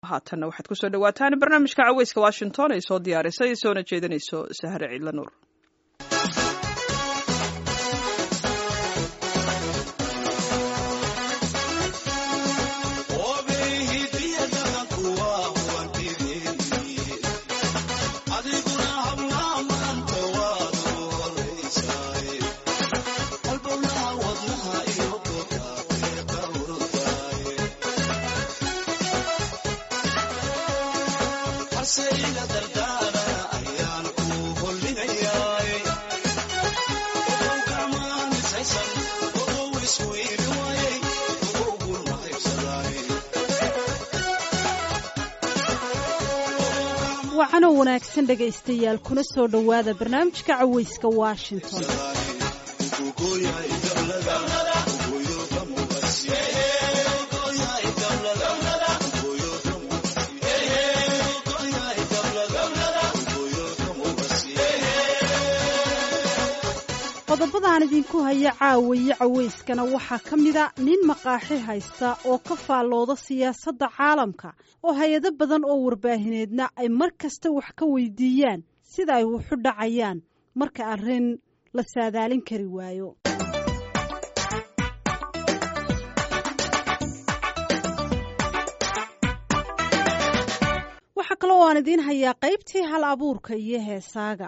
haatanna waxaad kusoo dhawaataan barnaamijka caweyska washington ay soo diyaarisay soona jeedinayso sahre ciidla nuur waxaanoo wanaagsan dhegaystayaal kuna soo dhowaada barnaamijka caweyska washington qodobadaan idinku haya caawaye caweyskana waxaa ka mida nin maqaaxi haysta oo ka faallooda siyaasadda caalamka oo hay-ado badan oo warbaahineedna ay mar kasta wax ka weydiiyaan sida ay wuxu dhacayaan marka arrin la saadaalin kari waayo waxaa kaloo aan idiin hayaa qaybtii hal abuurka iyo heesaaga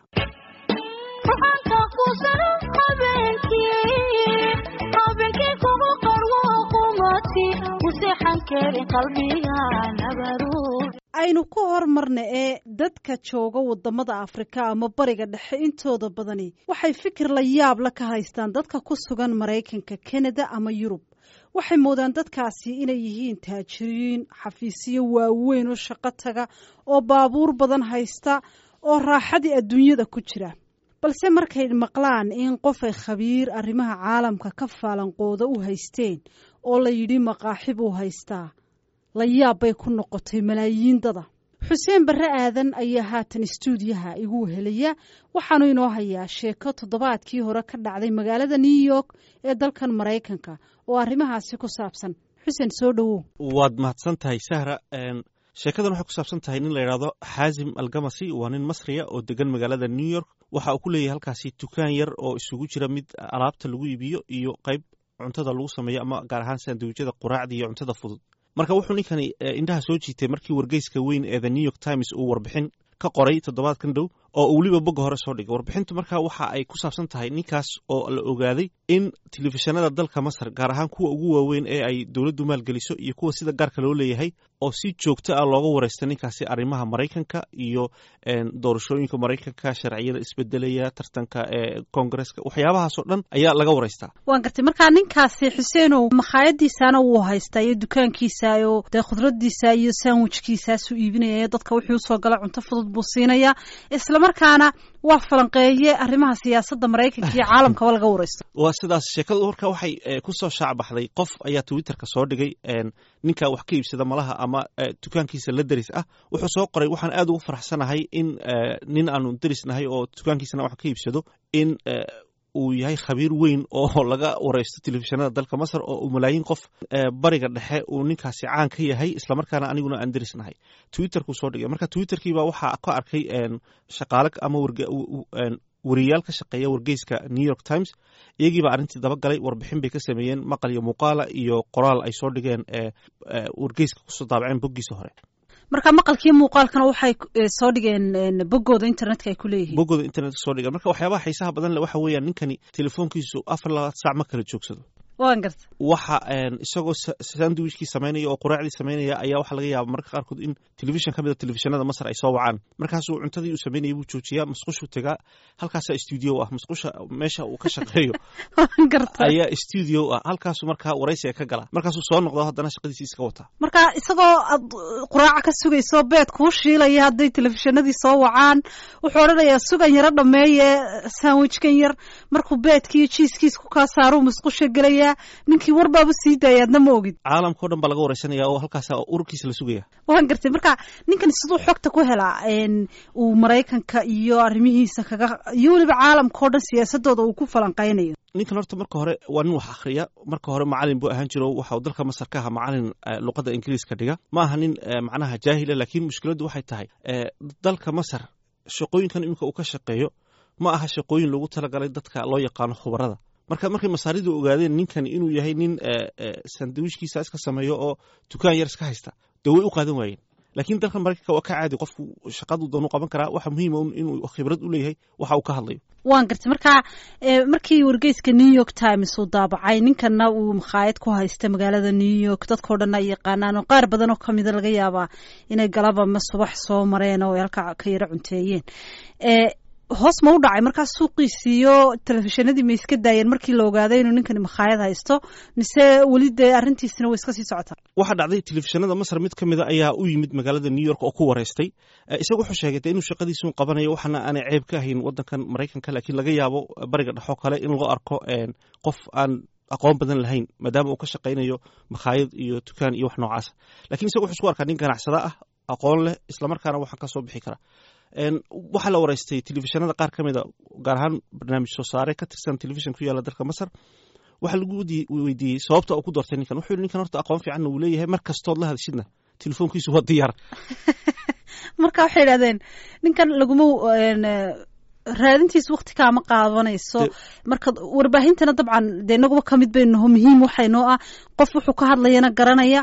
aynu ku hormarna ee dadka jooga wadamada afrika ama bariga dhexe intooda badani waxay fikir la yaab la ka haystaan dadka ku sugan maraykanka kanada ama yurub waxay moodaan dadkaasi inay yihiin taajiriin xafiisyo waaweyn oo shaqo taga oo baabuur badan haysta oo raaxadii adduunyada ku jira balse markay maqlaan in qofay khabiir arrimaha caalamka ka faalanqooda u haysteen oo la yidhi maqaaxi buu haystaa la yaab bay ku noqotay malaayiin dada xuseen barre aadan ayaa haatan istuudiyaha igu helaya waxaanu inoo hayaa sheeko toddobaadkii hore ka dhacday magaalada new york ee dalkan maraykanka oo arrimahaasi ku saabsan xuseen soo dhowow waad mahadsan tahay sahra sheekadan waxay ku saabsan tahay nin la yidhaahdo xaasim algamasi waa nin masriya oo degan magaalada new york waxa uu ku leeyahay halkaasi dukaan yar oo isugu jira mid alaabta lagu iibiyo iyo qayb cuntada lagu sameeyo ama gaar ahaan sandawijada quraacda iyo cuntada fudud marka wuxuu ninkani indhaha soo jiitay markii wargeyska weyn ee the new york times uu warbixin ka qoray toddobaadkan dhow oo uu weliba bogga hore soo dhigay warbixintu marka waxa ay ku saabsan tahay ninkaas oo la ogaaday in telefishinada dalka masar gaar ahaan kuwa ugu waaweyn ee ay dowladdu maalgeliso iyo kuwa sida gaarka loo leeyahay oo si joogto ah looga wareysta ninkaasi arrimaha maraykanka iyo doorashooyinka maraykanka sharciyada isbedelaya tartanka ee koongareska waxyaabahaasoo dhan ayaa laga wareystaa waan gartay markaa ninkaasi xuseenow makhaayadiisaana wuu haystaa iyo dukaankiisa oo dee khudradiisa iyo sandwichkiisaasuu iibinaya dadka wixii usoo gala cunto fudud buu siinaya islamarkaana waa falanqeeye arrimaha siyaasadda maraykanka iyo caalamkaba laga wareysto waa sidaas sheekadu marka waxay kusoo shaacbaxday qof ayaa twitterka soo dhigay ninka wax ka iibsada malaha ama dukaankiisa la deris ah wuxuu soo qoray waxaan aad ugu faraxsanahay in nin aanu derisnahay oo dukaankiisana wax ka iibsado in uu yahay khabiir weyn oo laga wareysto telefishinada dalka masar oo uu malaayiin qof bariga dhexe uu ninkaasi caan ka yahay islamarkaana aniguna aan derisnahay twitterkuu soo dhigay marka twitterkiiba waxaa ka arkay shaqaale ama wariyaal ka shaqeeya wargeyska new york times iyagiiba arrintii dabagalay warbixin bay ka sameeyeen maqal iyo muuqaala iyo qoraal ay soo dhigeen wargeyska kusoo daabaceen boggiisa hore marka maqalkii muuqaalkana waxay soo dhigeen boggooda internetka ay ku leeyihiin boggooda internetka soo dhigeen marka waxyaabaha xiisaha badan le waxa weeyaan ninkani telefoonkiisu afar labaad saac ma kala joogsado waan garta waxa isagoo sandwichkii samaynaya oo quraacdii samaynaya ayaa waxaa laga yaaba mararka qaarkood in telefishan ka mid a telefishinada masar ay soo wacaan markaasuu cuntadii uu samaynayay buu joojiyaa masqushuu tegaa halkaasaa stuudio ah masqusha meesha uu ka shaqeeyo ayaa stuudio ah halkaasu markaa waraysiga ka gala markaasuu soo noqdo haddana shaqadiisi iska wataa marka isagoo aad quraaca ka sugayso beed kuu shiilaya hadday telefishinadii soo wacaan wuxuu odhanayaa sugan yaro dhameeye sandwichkan yar markuu beedkiiyo jiiskiis ku kaa saaruu masqusha gelaya wareysanayaa ninkii warbaaba sii daaya adna ma ogid caalamka o dhan baa laga wareysanaya oo halkaasa ururkiisa la sugaya waan gartay marka ninkan siduu xogta ku helaa uu maraykanka iyo arrimihiisa kaga iyo weliba caalamka o dhan siyaasadooda uu ku falanqeynayo ninkan horta marka hore waa nin wax akhriya marka hore macalin buu ahaan jiro waxa uu dalka masar ka aha macalin luqadda ingiriiska dhiga ma aha nin macnaha jaahila laakiin mushkiladdu waxay tahay dalka masar shaqooyinkan iminka uu ka shaqeeyo ma aha shaqooyin loogu talagalay dadka loo yaqaano khubarada marka markay masaaridu ogaadeen ninkan inuu yahay nin sandwichkiisa iska sameeyo oo dukaan yar iska haysta dee way u qaadan waayeen laakiin dalka maraykanka waa ka caadi qofku shaqadu doonu qaban karaa waxa muhiima inuu khibrad u leeyahay waxa uu ka hadlayo waan gartay marka markii wargeyska new york times uu daabacay ninkanna uu makhaayad ku haysta magaalada new york dadkao dhan ay yaqaanaan oo qaar badan oo kamida laga yaabaa inay galaba ma subax soo mareen oo ay halka ka yaro cunteeyeen hoos ma u dhacay markaas suuqiisiiyo telefishinadii ma iska daayeen markii la ogaaday inuu ninkani makhaayad haysto mise weli dee arrintiisina way iska sii socotaa waxaa dhacday telefishinada masar mid ka mida ayaa u yimid magaalada new york oo ku wareystay isaga wuxuu sheegay de inuu shaqadiisun qabanayo waxaana aanay ceeb ka ahayn wadankan maraykanka laakiin laga yaabo bariga dhexoo kale in loo arko qof aan aqoon badan lahayn maadaama uu ka shaqaynayo makhaayad iyo dukaan iyo wax noocaasa lakiin isaga wuxuu isku arkaa nin ganacsada ah aqoon leh islamarkaana waxaan ka soo bixi karaa waxaa la wareystay telefishinada qaar ka mida gaar ahaan barnaamij soo saare ka tirsan telefishin ku yaala dalka masar waxaa lagu weydiiyey sababta uu ku doortay ninkan wuxuu yihi ninkan horta aqoon fiicanna uu leeyahay mar kastood la hadashidna telefoonkiisu waa diyaar marka waxay idhahdeen ninkan laguma raadintiis wakti kaama qaadanayso marka warbaahintana dabcan dee inaguba kamid baynaho muhiim waxaynoo ah qof wuxuu ka hadlayana garanaya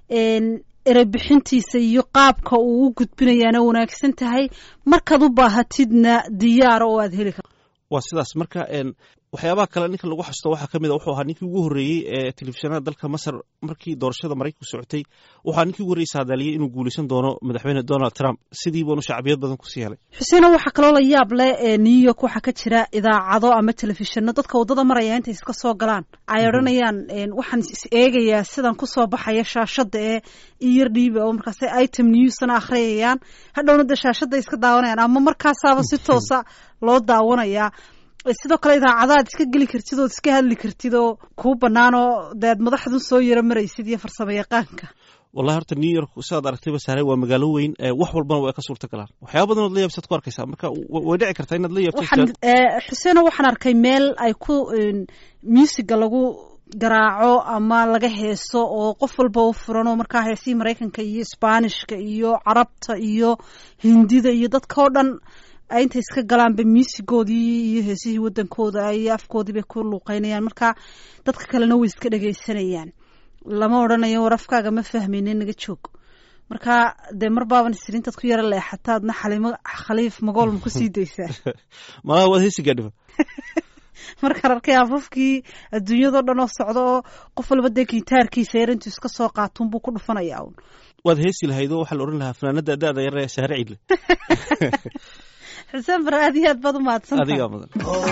erebixintiisa iyo qaabka uu u gudbinayaana wanaagsan tahay markaad u baahatidna diyaara oo aad heli karto waa sidaas marka waxyaabaha kale ninkan lagu xasusto waxaa ka mid a wuxuu ahaa ninkii ugu horreeyey ee telefishinada dalka masar markii doorashada maraykanku socotay waxaa ninkii ugu horreyey saadaaliyey inuu guulaysan doono madaxweyne donald trump sidii buunu shacbiyad badan kusii helay xuseena waxaa kaloo la yaab leh ee new york waxaa ka jira idaacado ama telefishino dadka waddada maraya intay iska soo galaan ay odhanayaan waxaan is eegayaa sidan kusoo baxaya shaashadda ee iyar dhiiba oo markaas item newsna akhriyayaan hadhowna dee shaashadda iska daawanayaan ama markaasaaba si toosa loo daawanayaa sidoo kale idaacadaad iska geli kartid ood iska hadli kartid oo kuu bannaan oo dee ad madaxdu soo yaro maraysid iyo farsamo yaqaanka wallahi horta new york sidaad aragtayba saare waa magaalo weyn wax walbana waa ka suurta galaan waxyaaba badan ood la yaabsaad ku arkaysaa marka way dhici kartaa inaad la yaabto xuseeno waxaan arkay meel ay ku musiga lagu garaaco ama laga heeso oo qof walba u furan oo markaa heesihii maraykanka iyo sbaanishka iyo carabta iyo hindida iyo dadka oo dhan ay intay iska galaanba muusigoodii iyo heesihii wadankooda iyo afkoodii bay ku luuqeynayaan marka dadka kalena way iska dhegaysanayaan lama odhanayo war afkaaga ma fahmayne naga joog marka dee mar baaban isrintaad ku yaro leexataadna xalimo khaliif magool ma kusii daysaa malaha waad heesi gaadhiba markaan arkay afafkii adduunyadao dhan oo socda oo qof walba dee gitaarkiisa yar intuu iska soo qaatuun buu ku dhufanaya un waad heesi lahayd oo waxaa la odhan lahaa fanaanada da-da yar ee saare ciidle xuseen bar aad iyo aad baad umahadsan adigaa mudan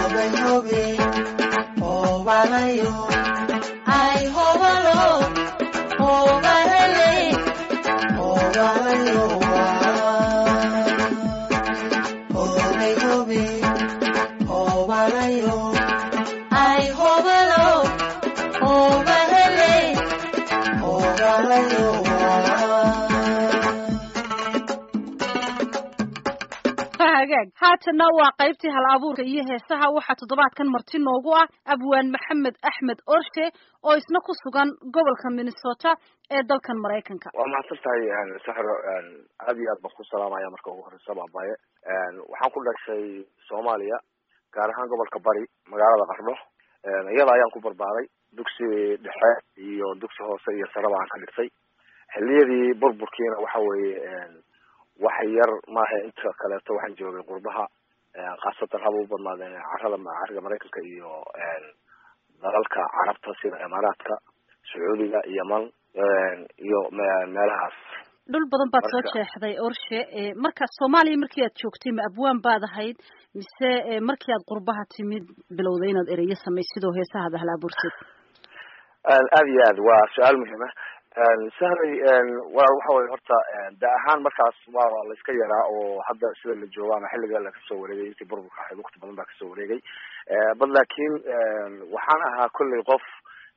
haatana waa qaybtii hal abuurka iyo heesaha waxaa toddobaadkan marti noogu ah abwaan maxamed axmed orshe oo isna ku sugan gobolka minnesota ee dalkan maraykanka waa mahadsan tahay saxro aad iyo aad baan ku salaamaya marka ugu horeysa baabaye waxaan ku dhashay soomaaliya gaar ahaan gobolka bari magaalada qardho iyada ayaan ku barbaaray dugsi dhexe iyo dugsi hoose iyo saraba aan ka dhigtay xiliyadii burburkiina waxa weeye wax yar maaha inta kaleeto waxaan joogay qurbaha khaasatan haba u badnaadeen carada cariga maraykanka iyo dalalka carabta sida imaaraadka sacuudiga yeman iyo meelahaas dhul badan baad soo jeexday orshe marka soomaaliya markii aad joogtay ma abwaan baad ahayd mise markii aad qurbaha timid bilowday inaad ereyo samaysid oo heesahaada hal abuurteed aada iyo aad waa su-aal muhiima sahray wa waxa weye horta da ahaan markaas waa la iska yaraa oo hadda sida la joogo ama xilliga la kasoo wareegay intii burburka ahayd wakti badan baa kasoo wareegay bal laakiin waxaan ahaa kolley qof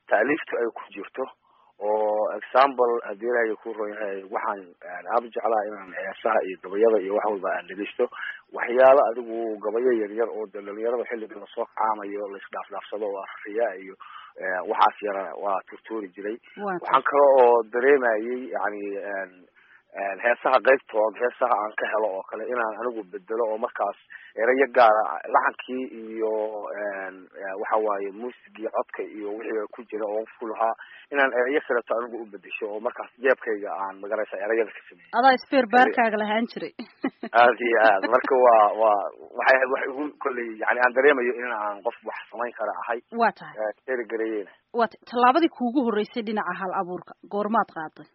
taaliiftu ay ku jirto oo example haddii ilaahay ku ron yahay waxaan aada u jeclaa inaan heesaha iyo gabayada iyo wax walba aan dhegeysto waxyaalo adigu gabayo yaryar oo de dhalinyarada xilliga lasoo kacaamayo laisdhaafdhaafsado oo afriya iyo waxaas yara waa turtuuri jiray waxaan kale oo dareemayay yani heesaha qaybtood heesaha aan ka helo oo kale inaan anigu bedelo oo markaas erayo gaara laxankii iyo waxa waaye muusigii codka iyo wixii ku jira oo ku lahaa inaan erayo kaleto anigu u bedesho oo markaas jeebkayga aan magaraysa erayada ka sameeyey adaa speer baarkaaga lahaan jiray aad iyo aad marka waa waa waxay ahayd wax igu kolley yani aan dareemayo in aan qof wax samayn kara ahay waa tahay erigareeyena waa ta tallaabadii kuugu horreysay dhinaca hal abuurka goormaad qaaday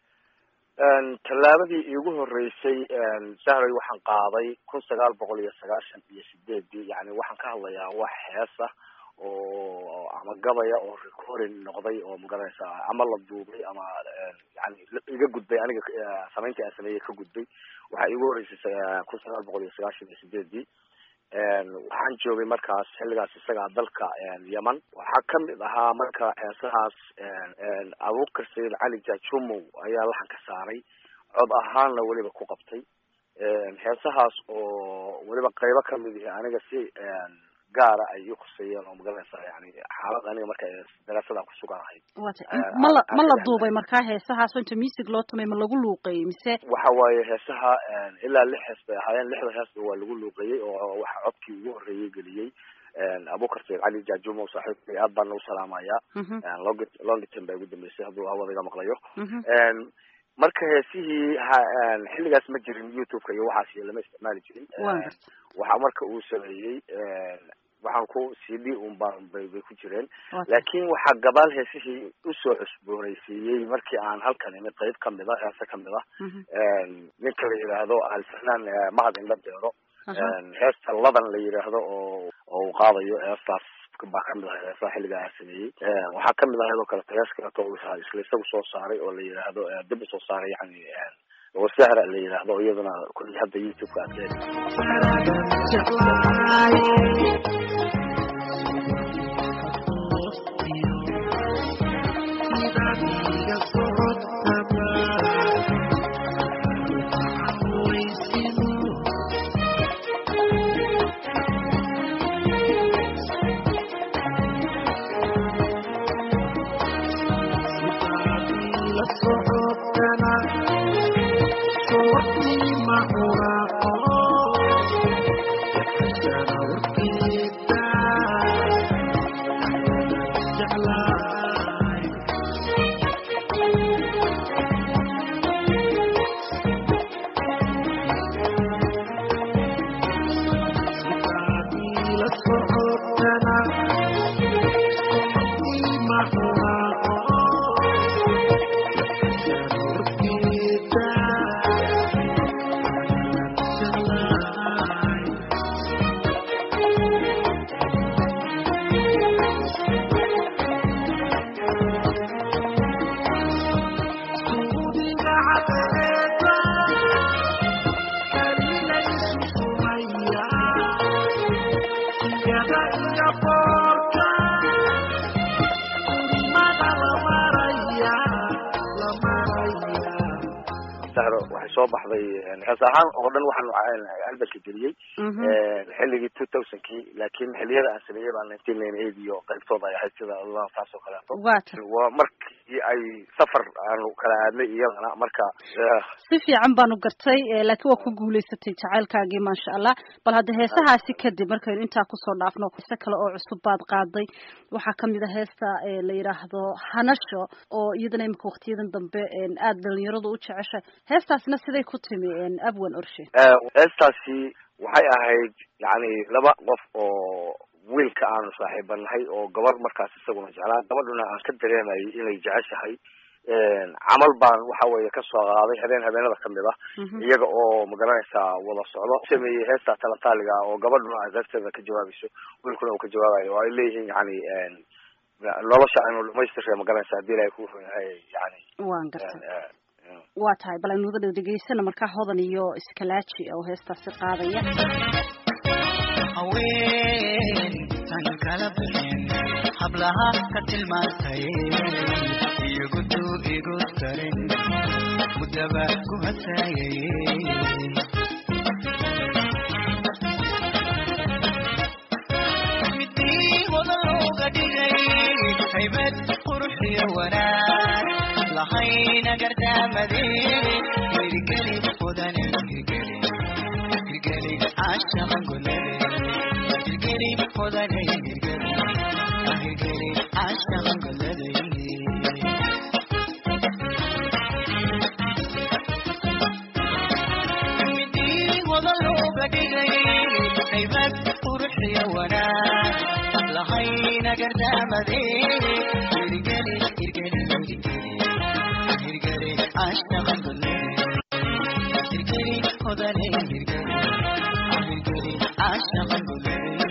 tallaabadii iigu horeysay sahray waxaan qaaday kun sagaal boqol iyo sagaashan iyo sideedii yani waxaan ka hadlayaa wax heesa oo ama gabaya oo recording noqday oo magaranaysa ama la duubay ama yani iga gudbay aniga samayntii aan sameeyey ka gudbay waxaa iigu horeysay kun sagaal boqol iyo sagaashan iyo sideedii waxaan joogay markaas xilligaas isagaa dalka yeman waxaa kamid ahaa marka heesahaas abuukar sayid cali jajumow ayaa laxan ka saaray cod ahaanna weliba ku qabtay heesahaas oo weliba qaybo kamid ihi aniga si gaara ay ii khuseeyeen oo magaranaysa yani xaalad aniga marka daraasadaan kusugan ahayd wata ma la ma la duubay markaa heesahaas inta music loo tumay ma lagu luuqeeyey mise waxa waaye heesaha ilaa lix hees bay ahaayeen lixda heesba waa lagu luuqeeyey oo waxa codkii ugu horreeyey geliyey abukar sayid cali jajumo saaxiibkay aad baan nagu salaamaya long longitan baa ugu dambeysay hadduu hawada iga maqlayo marka heesihii xilligaas ma jirin youtube-ka iyo waxaas iyo lama isticmaali jirin waxa marka uu sameeyey waxaan ku c d un baan bay bay ku jireen laakin waxaa gabaal heesihii usoo cusboonaysiiyey markii aan halkan imid qayb kamid a heese kamid ah ninka la yidhaahdo alfanaan mahad indha deero heesta ladan la yidhaahdo oo oo uu qaadayo heestaas baa kamid ahay heesaha xilliga aan sameeyey waxaa kamid ahayd oo kaleto hees kaleto isla isagu soo saaray oo la yidhaahdo dib usoo saaray yani oo sahra la yidhaahdo iyaduna kulli hadda youtube-ka aad waxay soo baxday hees ahaan oo dhan waxaan albalka geliyey xilligii two thousandkii laakin xiliyada aan sameeyey baa nineteen ninety eight iyo qaybtooda ay ahayd sida taas oo kaleeto waa markii ay safar aanu kala aadnay iyadana marka si fiican baanu gartay laakiin waa ku guulaysatay jacaylkaagii maasha allah bal hadda heesahaasi kadib markaynu intaa kusoo dhaafno heese kale oo cusub baad qaaday waxaa kamid a heesta la yidhaahdo hanasho oo iyadana imika waktiyadan dambe aada dhalinyaradu u jeceshay heestaasina siday ku timi abwan orshe heestaasi waxay ahayd yani laba qof oo wiilka aanu saaxiibanahay oo gabar markaas isaguna jeclaa gabadhuna aan ka dareemayay inay jeceshahay camal baan waxa weeye kasoo qaaday habeen habeenada kamid ah iyaga oo magaranaysaa wada socdo sameeyey heesta talataaliga oo gabadhuna ay qaybteeda ka jawaabayso wiilkuna uu ka jawaabayo oo ay leeyihiin yani nolosha aynu dhamaystirka magaranaysa hadii ilahay ku run yahay yani waan gartay waa tahay bal aynu wada dhegeysana markaa hodan iyo iskalaaji oo heestaasi qaadaya haween intuusan kala bixin hablaha ka tilmaantay iyagutuu igu darin mudaba ku hasaayay midii wada looga dhigay haybad quruxiyo wanaag lahayna gardaamadeed hirgeli mudan hirgeli hirgeli caashaqa golade hirgeli mudan hirgeli hirgeli caashaqa golade midii wada looga dhigay haybad quruxiyo wanaag lahayna gardaamadeed hirgeli hirgeli hirgeli hirgeli caashaqa golade hirgeli hodane hirgeli hirgeli caashaqa golade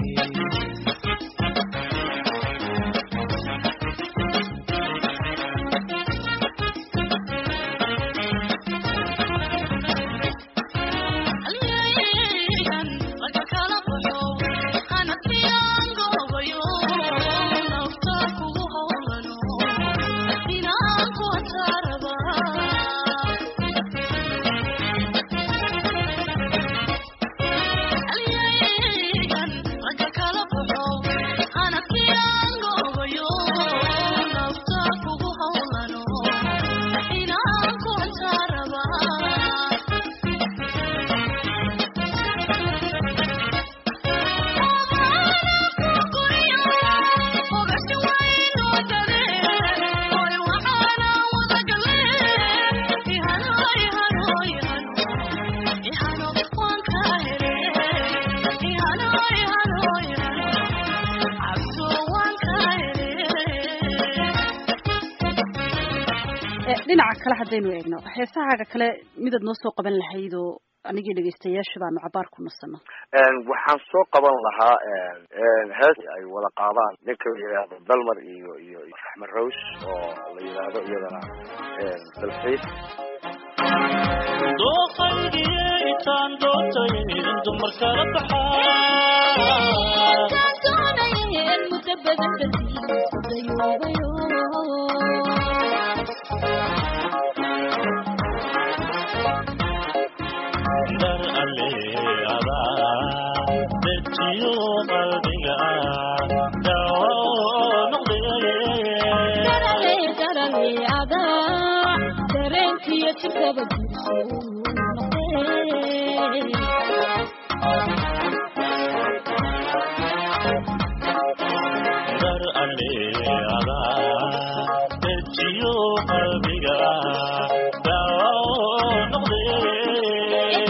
dhinaca kale haddaynu eegno heesahaaga kale midaad noo soo qaban lahayd oo anigii dhegaystayaasha baanu cabaar ku nasano waxaan soo qaban lahaa hees ay wada qaadaan ninka la yidhaahdo dalmar iyo iyo raxmed rows oo la yidhaahdo iyadana dalxiis dooqaygiitaan dootay in dumar kala baxaa dar aleada dejiyo qalbiga dawa noqdee dar aleada dejiyo qalbiga dawa noqdee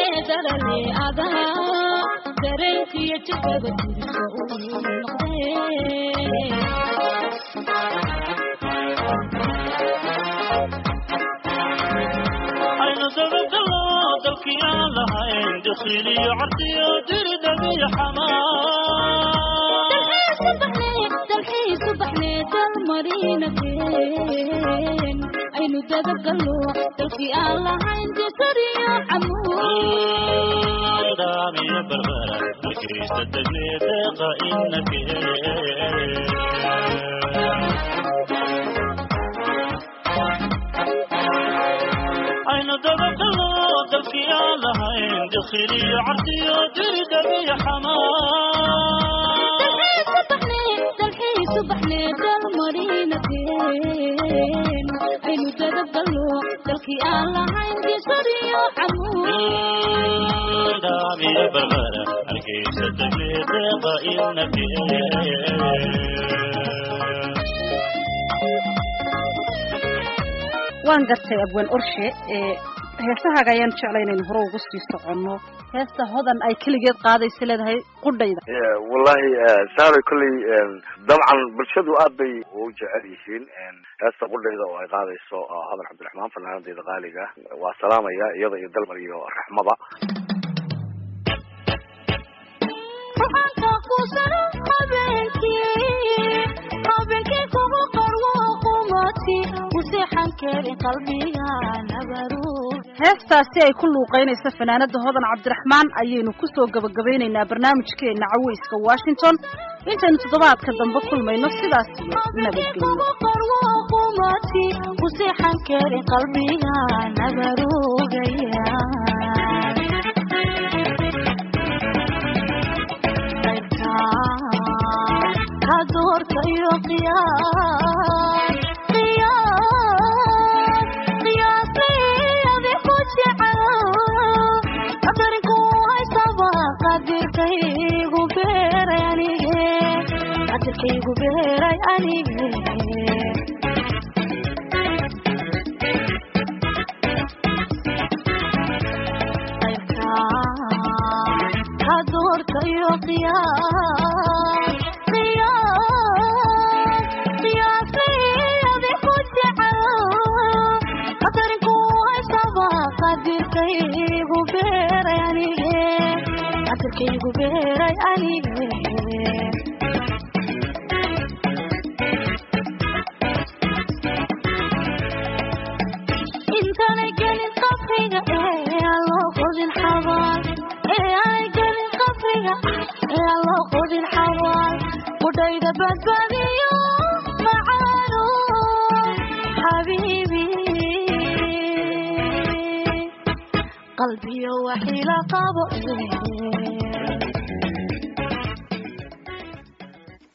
aynu dabagalo dalkii aan lahayn dakhiiliyo cardiyo diridhabiyo xamaa aynu dabagalo dalkii aan lahayn disariyo camuud daamiyo barbara halkaysta degnee deeqa inake aynu dabagalo dalkii aan lahayn dakhiiliyo cardiyo diridhabiyo xamaa aynu dabagalo dalkii aan lahayn disariyo camuud daamiyo barbara halkaysta degnee deeqa inake waan gartay abwaan orshe ee heesahaaga ayaan jeclay inaynu hore ugu sii soconno heesta hodan ay keligeed qaadaysa leedahay qudhayda wallahi saaray kolley dabcan bulshadu aad bay u jecel yihiin heesta qudhayda oo ay qaadayso hadan cabdiraxmaan fanaanadeeda qaaliga waa salaamaya iyada iyo dalmar iyo raxmaba ruxanka kusano habeenkii habeenkii kugu qarwo qumad xukuumaadki useexan karin qalbiga nabaruur heestaasi ay ku luuqaynaysa fanaanada hodan cabdiraxmaan ayaynu kusoo gabagabeynaynaa barnaamijkeena caweyska washington intaynu toddobaadka dambe kulmayno sidaas iyo nabadgelyo xukuumaadki useexan karin qalbiga nabaruugaya ka doorta iyo qiyaas qiyaas qiyaasayadi ku jecel qadarinku haysaba qadirkaygu beeray anige qadirkaygu beeray anige ka doorta iyo qiyaas qiyaas qiyaasayadi ku jecel qadarinku haysaba qadirkaygu beeray anige qadirkaygu beeray anige intaanay gelin qabriga ee aan loo qodin xabaal ee aanay gelin qabriga ee aan loo qodin xabaal budhayda badbaadiyo macaano xabiibi qalbiyo waxila qabo